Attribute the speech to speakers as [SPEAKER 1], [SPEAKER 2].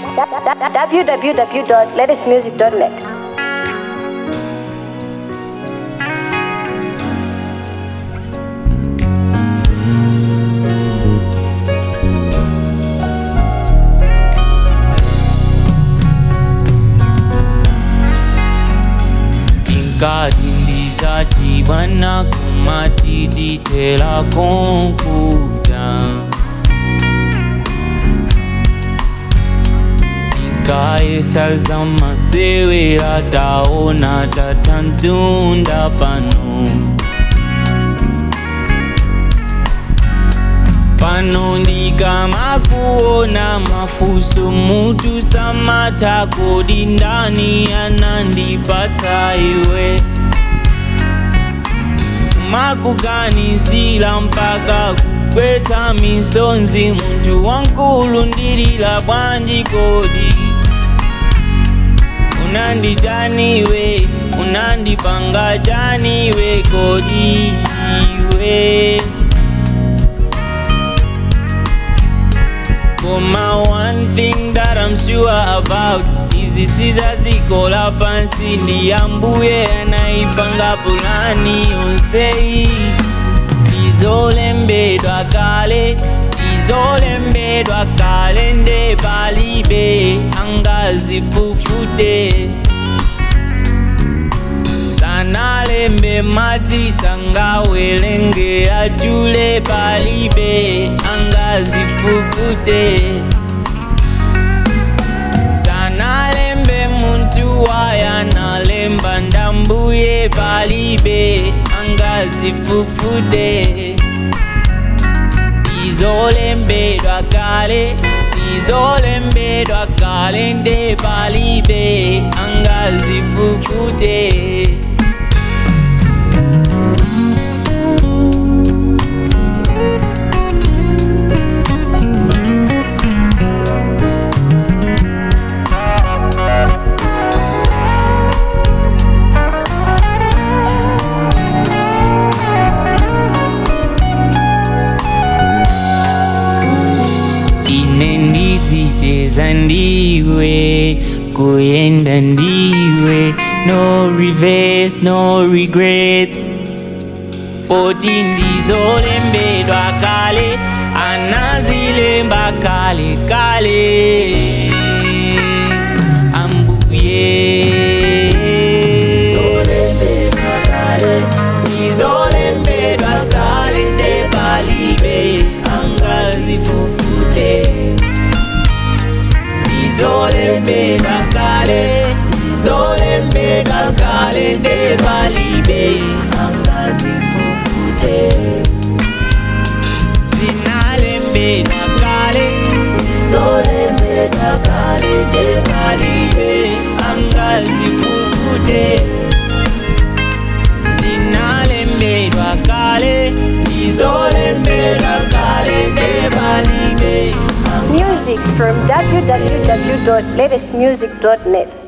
[SPEAKER 1] www.latestmusic.net.
[SPEAKER 2] Inkati ndisachibwana kumatititela konkuta Ikayesaza masewera taona tatantunda pano pano ndikamakuona mafuso mutu samata kodi ndani anandipatsa iwe makuganizila mpaka kugwetsa misonzi munthu wankulu ndilila bwanji kodi unanditaniwe unandipanga taniwe kodi iwe Koma one thing that I'm sure about Izi sizazikola pansi ndiyambuye anaipanga pulani yonsei izolembedwa kale izolembedwa kale nde palibe angazifufute sanalembe mati sangawelenge achule palibe angazifufute sanalembe muntu waya nalemba ndambuye palibe angazifufute izolembedwa kale izolembedwa kale nde palibe angazifufute ine ndidzicheza ndiwe kuyenda ndiwe no reverse no regrets poti ndizolembedwa kale anazilemba kale kale ambuye izolembedwa kale nde palibe angazifufute izolembedwa kale izolembedwa kale nde palibe angazifufute zinalembedwa kale izolembedwa kale nde palibe angazifufute zinalembedwa kale izolembedwa kale nde palibe
[SPEAKER 1] Music from www.latestmusic.net.